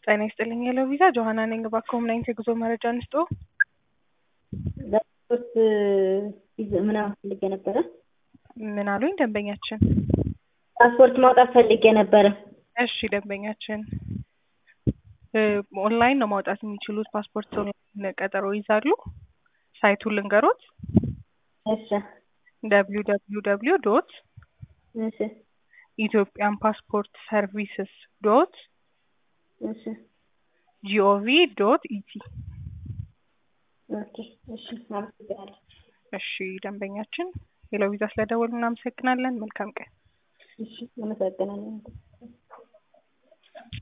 ጤና ይስጥልኝ የለው ቪዛ ጆሀና ነኝ። እባክዎ ምን አይነት የጉዞ መረጃ እንስጥዎ? ለፓስፖርት ምናምን ፈልጌ ነበረ። ምን አሉኝ ደንበኛችን? ፓስፖርት ማውጣት ፈልጌ ነበረ። እሺ ደንበኛችን ኦንላይን ነው ማውጣት የሚችሉት። ፓስፖርት ኦንላይን ቀጠሮ ይዛሉ። ሳይቱን ልንገሮት እሺ ደብሊው ደብሊው ደብሊው ዶት እሺ ኢትዮጵያን ፓስፖርት ሰርቪስስ ዶት እሺ ጂኦቪ ዶት ኢቲ። ኦኬ እሺ አመሰግናለሁ። እሺ ደንበኛችን ሄሎ ቪዛ ስለደወሉ እናመሰግናለን። መልካም ቀን። እሺ አመሰግናለሁ።